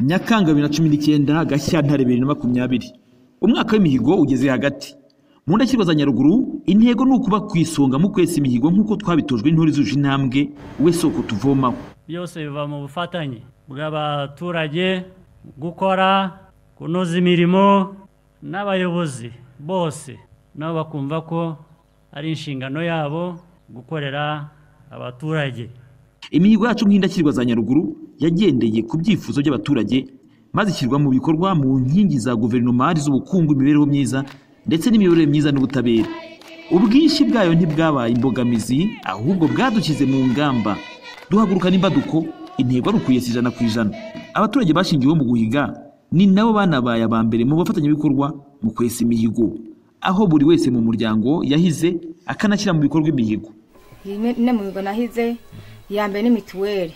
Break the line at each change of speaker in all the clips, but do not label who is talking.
nyakanga bibiri na cumi n'icyenda gashyantare bibiri na makumyabiri umwaka w'imihigo ugeze hagati mu ndashyirwa za nyaruguru intego ni ukuba ku isonga mu kwesa imihigo nk'uko twabitojwe intore zuje intambwe we soko tuvomaho
byose biva mu bufatanye bw'abaturage gukora kunoza imirimo n'abayobozi bose nabo bakumva ko ari inshingano yabo gukorera abaturage
imihigo yacu nk'indashyirwa za nyaruguru yagendeye ku byifuzo by'abaturage maze ishyirwa mu bikorwa mu nkingi za guverinoma z'ubukungu imibereho myiza ndetse n'imiyoborere myiza n'ubutabera ubwinshi bwayo ntibwabaye imbogamizi ahubwo bwadushyize mu ngamba duhaguruka n'imbaduko intego ari ukuyesa ijana ku ijana abaturage bashingiweho mu guhiga ni nabo banabaye aba mbere mu bafatanyabikorwa mu kwesa imihigo aho buri wese mu muryango yahize akanashyira mu bikorwa imihigo
ine mu migo nahize iya mbere ni mituweli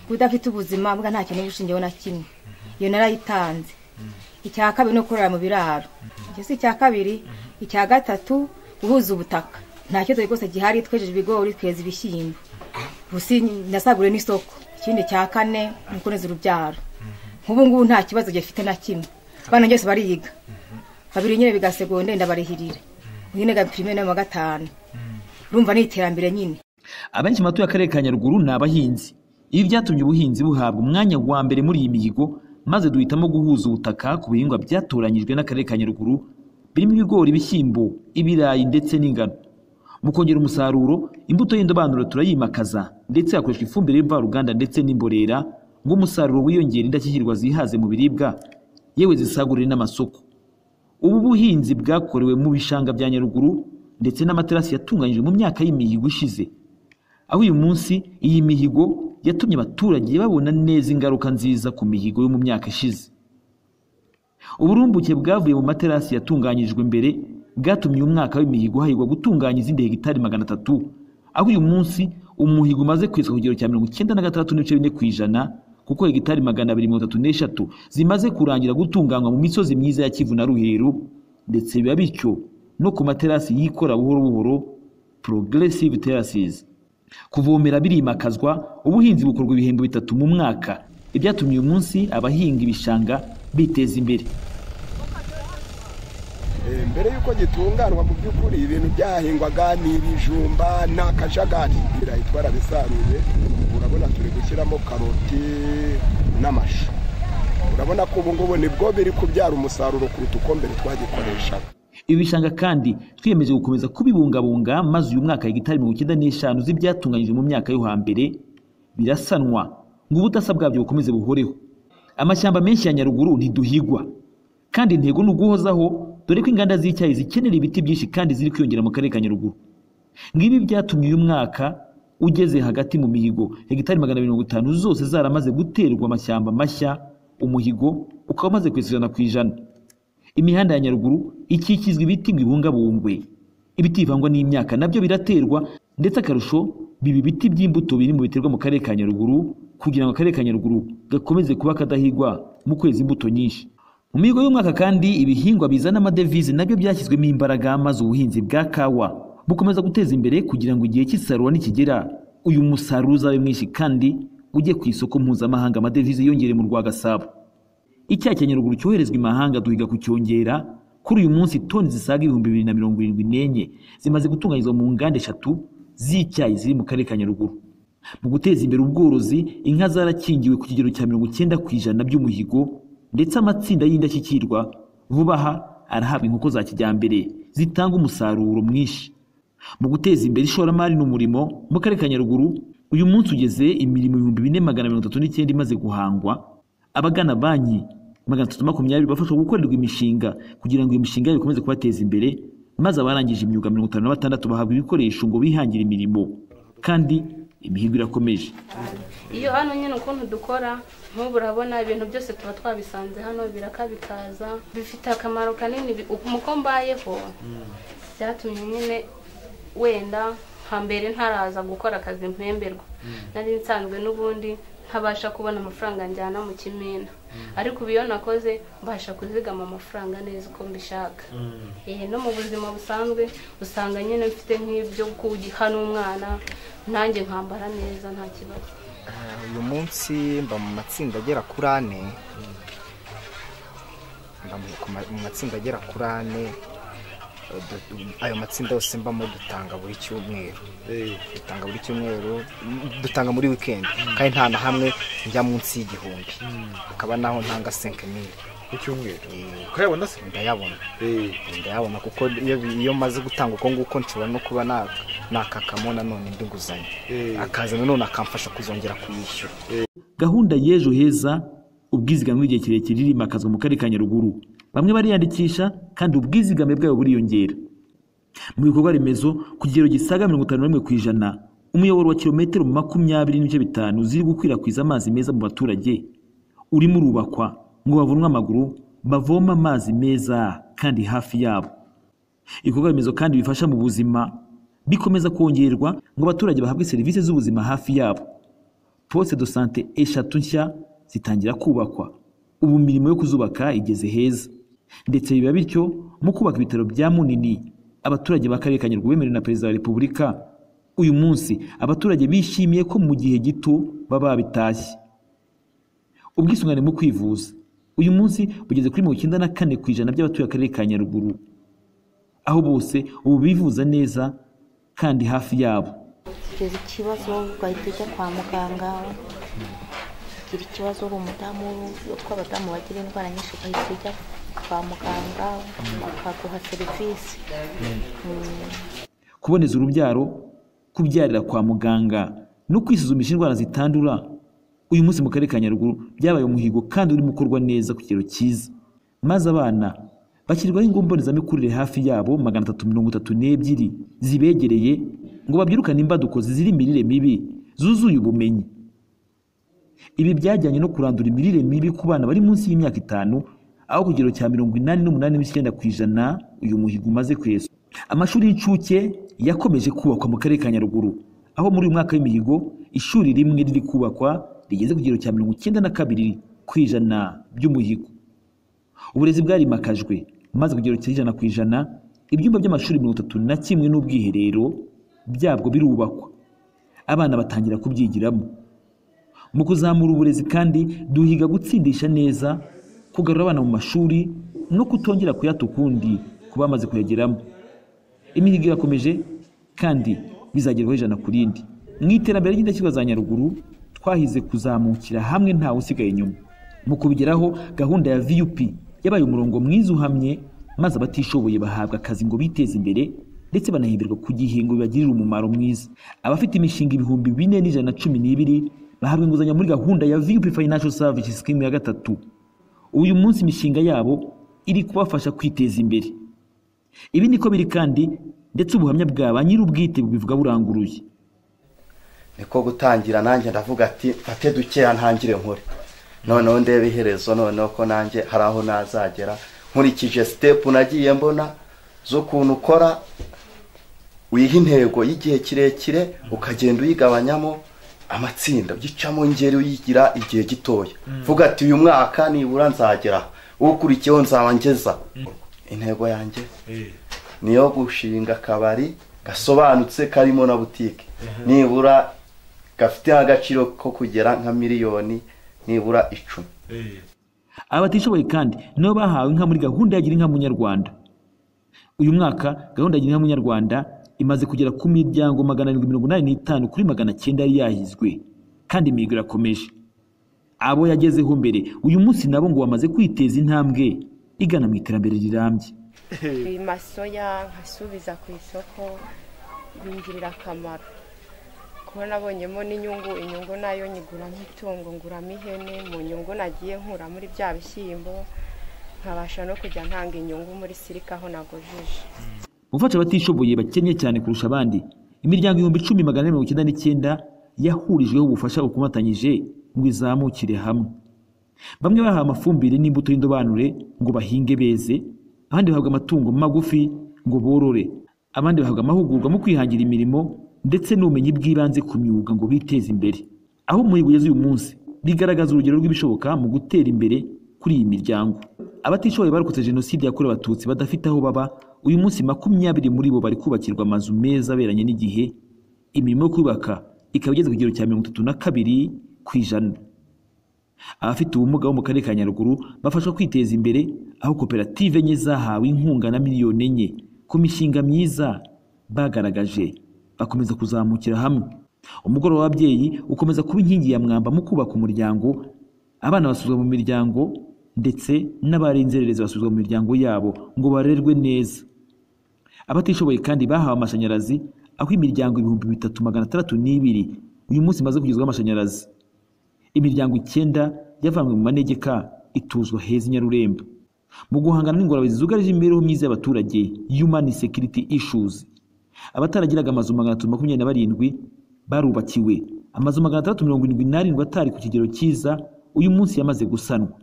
udafite ubuzima bwa nta kintu ubushingeho na kimwe iyo narayitanze icya kabiri ni ukorera mu biraro icyo si icya kabiri icya gatatu guhuza ubutaka nta kibazo rwose gihari twejeje ibigori tweza ibishyimbo gusa nasaguriwe n'isoko ikindi cya kane ni ukuneza urubyaro nk'ubu ngubu nta kibazo gifite na kimwe abana byose bariyiga babiri nyine biga segonde ndabarihirira nyine ga pirimeri na gatanu urumva ni iterambere nyine
abenshi mu batuye akarere ka nyaruguru ni abahinzi ibi byatumye ubuhinzi buhabwa umwanya wa mbere muri iyi mihigo maze duhitamo guhuza ubutaka ku bihingwa byatoranyijwe n'akarere ka nyaruguru birimo ibigori ibishyimbo ibirayi ndetse n'ingano mu kongera umusaruro imbuto y'indobanuro turayimakaza ndetse hakoreshwa ifumbire y'imvaruganda ndetse n'imborera ngo umusaruro wiyongere indashyikirwa zihaze mu biribwa yewe zisagurire n'amasoko ubu buhinzi bwakorewe mu bishanga bya nyaruguru ndetse n'amaterasi yatunganyijwe mu myaka y'imihigo ishize aho uyu munsi iyi mihigo yatumye abaturage babona neza ingaruka nziza ku mihigo yo mu myaka ishize uburumbuke bwavuye mu materasi yatunganyijwe mbere bwatumye uyu mwaka w'imihigo hahirwa gutunganya izindi hegitari magana atatu aho uyu munsi umuhigo umaze kweswa ku kigero cya mirongo icyenda na gatandatu n'ibice bine ku ijana kuko hegitari magana abiri mirongo itatu n'eshatu zimaze kurangira gutunganywa mu misozi myiza ya kivu na ruheru ndetse biba bityo no ku materasi yikora buhoro buhoro progressive terraces kuvomera birimakazwa ubuhinzi bukorwa ibihembo bitatu mu mwaka ibyatumye uyu munsi abahinga ibishanga biteza imbere
mbere y'uko gitunganwa mu by'ukuri ibintu byahingwaga ni ibijumba ni akajagari ibirayi twarabisaruye urabona turi gushyiramo karoti n'amashu urabona ko ubu ngubu nibwo biri kubyara umusaruro kuruta uko mbere twagikoreshaga
ibi bishanga kandi twiyemeje gukomeza kubibungabunga maze uyu mwaka hegitari mirongo icyenda n'eshanu z'ibyatunganyijwe mu myaka yo hambere birasanwa ngo ubudasa bwabyo bukomeze buhoreho amashyamba menshi ya nyaruguru ntiduhigwa kandi intego ni uguhozaho dore ko inganda z'icyayi zikenera ibiti byinshi kandi ziri kwiyongera mu karere ka nyaruguru ngibi byatumye uyu mwaka ugeze hagati mu mihigo hegitari magana mirongo itanu zose zaramaze guterwa amashyamba mashya umuhigo ukaba umaze kwisirana ku ijana imihanda ya nyaruguru ikikizwa ibiti ngo ibungabungwe ibiti bivangwa n'imyaka nabyo biraterwa ndetse akarusho biba ibiti by'imbuto biri mu biterwa mu karere ka nyaruguru kugira ngo akarere ka nyaruguru gakomeze kuba kadahigwa mu kwezi imbuto nyinshi mu mihigo y'umwaka kandi ibihingwa bizana amadevize nabyo byashyizwemo imbaraga maze ubuhinzi bwa kawa bukomeza guteza imbere kugira ngo igihe cy'isarura nikigera uyu musaruro uzabe mwinshi kandi ujye ku isoko mpuzamahanga amadevize yongere mu rwa gasabo icyayi cya nyaruguru cyoherezwa imahanga duhiga kucyongera kuri uyu munsi toni zisaga ibihumbi bibiri na mirongo irindwi n'enye zimaze gutunganyirizwa mu nganda eshatu z'icyayi ziri mu karere ka nyaruguru mu guteza imbere ubworozi inka zarakingiwe ku kigero cya mirongo icyenda ku ijana by'umuhigo ndetse amatsinda y'indashyikirwa vuba aha arahabwa inkoko za kijyambere zitanga umusaruro mwinshi mu guteza imbere ishoramari n'umurimo mu karere ka nyaruguru uyu munsi ugeze imirimo ibihumbi bine magana mirongo itatu n'icyenda imaze guhangwa abagana banki magana atatu makumyabiri bafashwa gukorerwa imishinga kugira ngo iyo mishinga yabo ikomeze kubateza imbere maze abarangije imyuga mirongo itanu na batandatu bahabwa ibikoresho ngo bihangire imirimo kandi imihigo irakomeje
iyo hano nyine ukuntu dukora nk'ubu urabona ibintu byose tuba twabisanze hano biraka bikaza bifite akamaro kanini umuko mbayeho byatumye nyine wenda hambere ntaraza gukora akazi mpemberwa nari nsanzwe n'ubundi ntabasha kubona amafaranga njyana mu kimina ariko ubu iyo nakoze mbasha kuzigama amafaranga neza uko mbishaka no mu buzima busanzwe usanga nyine mfite nk'ibyo guha n'umwana nanjye nkambara neza nta kibazo
uyu munsi mba mu matsinda agera kuri ane mba mu- ku ma- mu matsinda agera kuri ane Eh, du- ayo matsinda yose mbamo dutanga buri cyumweru dutanga buri cyumweru mm, dutanga muri wikendi kandi nta na hamwe njya munsi y'igihumbi hakaba naho ntanga senke mili
ku cyumweru ukayabona se
ndayabona
Eh,
ndayabona kuko iyo iyo maze gutanga uko nguko nshobora no kuba na- nakakamo nanone indi nguzanyo
Eh.
akaza nanone akamfasha kuzongera kuyishyura
gahunda y'ejo heza ubwizigame bw'igihe kirekire irimakazwa mu karere ka nyaruguru bamwe bariyandikisha kandi ubwizigame bwabo buriyongera mu bikorwa remezo ku kigero gisaga mirongo itanu na rimwe ku ijana umuyoboro wa kilometero makumyabiri n'ibice bitanu ziri gukwirakwiza amazi meza mu baturage urimo urubakwa ngo bavunwe amaguru bavome amazi meza kandi hafi yabo ibikorwa remezo kandi bifasha mu buzima bikomeza kongerwa ngo abaturage bahabwe serivisi z'ubuzima hafi yabo poste de sante eshatu nshya zitangira kubakwa ubu imirimo yo kuzubaka igeze heza ndetse biba bityo mu kubaka ibitaro bya munini abaturage b'akarere ka nyaruguru bemerewe na perezida wa repubulika uyu munsi abaturage bishimiye ko mu gihe gito baba babitashye ubwisungane mu kwivuza uyu munsi bugeze kuri mirongo icyenda na kane ku ijana by'abatuye akarere ka nyaruguru aho bose ubu bivuza neza kandi hafi yabo
kugeza ikibazo ugahita ujya kwa muganga ugira ikibazo uri umudamu utwo abadamu bagira indwara nyinshi ugahita ujya kwa muganga bakaguha serivisi
kuboneza urubyaro kubyarira kwa muganga no kwisuzumisha indwara zitandura uyu munsi mu karere ka nyaruguru byabaye umuhigo kandi urimo ukorwa neza ku kigero cyiza maze abana bashyirwaho ingo mbonezamikurire hafi yabo magana atatu mirongo itatu n'ebyiri zibegereye ngo babyirukane imbaduko zizira imirire mibi zuzuye ubumenyi ibi byajyanye no kurandura imirire mibi ku bana bari munsi y'imyaka itanu aho ku kigero cya mirongo inani n'umunani n'icyenda ku ijana uyu muhigo umaze kwesa amashuri y'incuke yakomeje kubakwa mu karere ka nyaruguru aho muri uyu mwaka w'imihigo ishuri rimwe riri kubakwa rigeze ku kigero cya mirongo icyenda na kabiri ku ijana by'umuhigo uburezi bwarimakajwe maze ku kigero cy'ijana ku ijana ibyumba by'amashuri mirongo itatu na kimwe n'ubwiherero byabwo birubakwa abana batangira kubyigiramo mu kuzamura uburezi kandi duhiga gutsindisha neza kugarura abana mu mashuri no kutongera kuyata ukundi ku bamaze kuyageramo imihigo irakomeje kandi bizagerwaho ijana ku rindi mu iterambere ry'indashyikirwa za nyaruguru twahize kuzamukira hamwe ntawe usigaye inyuma mu kubigeraho gahunda ya vup yabaye umurongo mwiza uhamye maze abatishoboye bahabwa akazi ngo biteze imbere ndetse banahemberwa ku gihingo bibagirira umumaro mwiza abafite imishinga ibihumbi bine n'ijana na cumi n'ibiri bahabwa inguzanyo muri gahunda ya vup financial service scheme ya gatatu uyu munsi imishinga yabo iri kubafasha kwiteza imbere ibi niko biri kandi ndetse ubuhamya bwa ba nyir'ubwite bubivuga buranguruye
niko gutangira nanjye ndavuga ati mfate dukeya ntangire nkore noneho ndebe iherezo noneho ko nanjye hari aho nazagera nkurikije sitepu nagiye mbona z'ukuntu ukora wiha intego y'igihe kirekire ukagenda uyigabanyamo amatsinda ugicamo ngeri uyigira igihe gitoya vuga ati uyu mwaka nibura nzagera aha. ukurikiyeho nzabangeza intego yanjye niyo gushinga akabari gasobanutse karimo na butike nibura gafite agaciro ko kugera nka miliyoni nibura icumi
aba batishoboye kandi nabo bahawe inka muri gahunda ya gira inka munyarwanda uyu mwaka gahunda ya gira inka munyarwanda imaze kugera ku miryango magana arindwi mirongo inani n'itanu kuri magana cyenda yari yahizwe kandi imihigo irakomeje abo yagezeho mbere uyu munsi nabo ngo bamaze kwiteza intambwe igana mu iterambere rirambye
masoya nkasubiza ku isoko bingirira akamaro kuko nabonyemo n'inyungu inyungu nayo nyiguramo itungo nguramo ihene mu nyungu nagiye nkura muri bya bishyimbo nkabasha no kujya ntanga inyungu muri sirika aho nagojeje
mu gufasha abatishoboye bakennye cyane kurusha abandi imiryango ibihumbi icumi magana ane mirongo icyenda n'icyenda yahurijweho ubufasha bukomatanyije ngo izamukire hamwe bamwe bahawe amafumbire n'imbuto y'indobanure ngo bahinge beze abandi bahabwa amatungo magufi ngo borore abandi bahabwa amahugurwa mu kwihangira imirimo ndetse n'ubumenyi bw'ibanze ku myuga ngo biteze imbere aho umuhigo ugeze uyu munsi bigaragaza urugero rw'ibishoboka mu gutera imbere kuri iyi miryango abatishoboye barokotse jenoside yakorewe abatutsi badafite aho baba uyu munsi makumyabiri muri bo bari kubakirwa amazu meza aberanye n'igihe imirimo yo kubaka ikaba igeze ku kigero cya mirongo itatu na kabiri ku ijana abafite ubumuga bo mu karere ka nyaruguru bafashwa kwiteza imbere aho koperative enye zahawe inkunga na miliyoni enye ku mishinga myiza bagaragaje bakomeza kuzamukira hamwe umugoroba w'ababyeyi ukomeza kuba inkingi ya mwamba mu kubaka umuryango abana basuzwa mu miryango ndetse n'abari inzererezi basuzwa mu miryango yabo ngo barerwe neza abatishoboye kandi bahawe amashanyarazi aho imiryango ibihumbi bitatu magana atandatu n'ibiri uyu munsi imaze kugezwaho amashanyarazi imiryango icyenda yavanywe mu manegeka ituzwa heza i nyarurembo mu guhangana n'ingorane zugarije imibereho myiza y'abaturage human security issues abataragiraga amazu magana atatu makumyabiri na barindwi barubakiwe amazu magana atandatu mirongo irindwi n'arindwi atari ku kigero cyiza uyu munsi yamaze gusanwa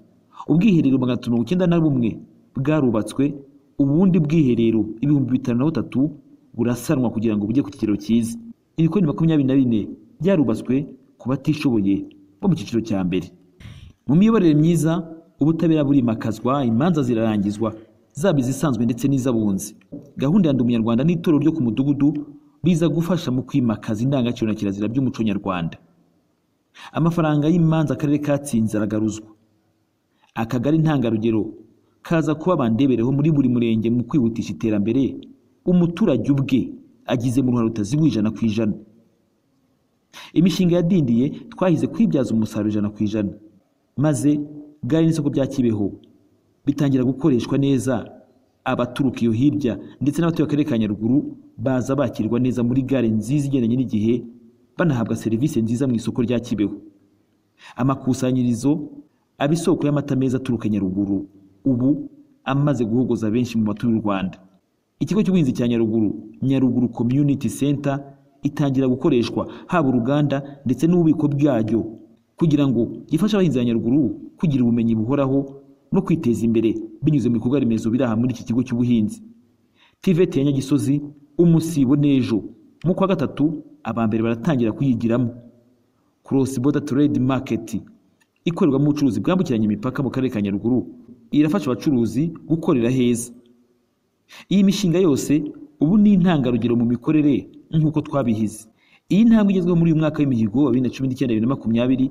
ubwiherero magana atatu mirongo icyenda na bumwe bwarubatswe ubundi bwiherero ibihumbi bitanu na butatu burasanwa kugira ngo bujye ku kigero cyiza ibikoni makumyabiri na bine byarubatswe ku batishoboye bo mu cyiciro cya mbere mu miyoborere myiza ubutabera burimakazwa imanza zirarangizwa zaba izisanzwe ndetse n'iz'abunzi gahunda ya ndi umunyarwanda n'itorero ryo ku mudugudu biza gufasha mu kwimakaza indangagaciro na kirazira by'umuco nyarwanda amafaranga y'imanza akarere katsinze aragaruzwa akagari ntangarugero kaza kuba bandebereho muri buri murenge mu kwihutisha iterambere umuturage ubwe agize mu ruhare rutaziguye ijana ku ijana imishinga yadindiye twahize kwibyaza umusaruro ijana ku ijana maze gare n'isoko bya kibeho bitangira gukoreshwa neza abaturuka iyo hirya ndetse n'abatuye akarere ka nyaruguru baza bakirwa neza muri gare nziza igendanye n'igihe banahabwa serivisi nziza mu isoko rya kibeho amakusanyirizo aba isoko y'amata meza aturuka nyaruguru ubu amaze guhogoza benshi mu batuye u rwanda ikigo cy'ubuhinzi cya nyaruguru nyaruguru community center itangira gukoreshwa haba uruganda ndetse n'ububiko bwaryo kugira ngo gifashe abahinzi ba nyaruguru kugira ubumenyi buhoraho no kwiteza imbere binyuze mu bikorwa remezo biri aha muri iki kigo cy'ubuhinzi tiveti ya nyagisozi umusibo n'ejo mu kwa gatatu aba mbere baratangira kuyigiramo cross border trade market ikorerwamo ubucuruzi bwambukiranya imipaka mu karere ka nyaruguru irafasha abacuruzi gukorera heza iyi mishinga yose ubu ni intangarugero mu mikorere nk'uko twabihize iyi ntambwe igezweho muri uyu mwaka w'imihigo wa bibiri na cumi n'icyenda bibiri na makumyabiri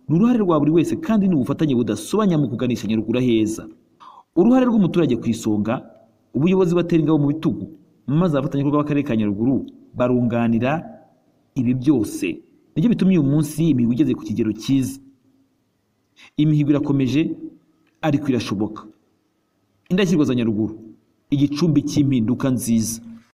ni uruhare rwa buri wese kandi ni ubufatanye budasobanya mu kuganisha nyaruguru heza uruhare rw'umuturage ku isonga ubuyobozi batera ingabo mu bitugu maze abafatanyabikorwa b'akarere ka nyaruguru barunganira ibi byose nibyo bituma uyu munsi imihigo igeze ku kigero cyiza imihigo irakomeje ariko irashoboka indashyirwa za nyaruguru igicumbi cy'impinduka nziza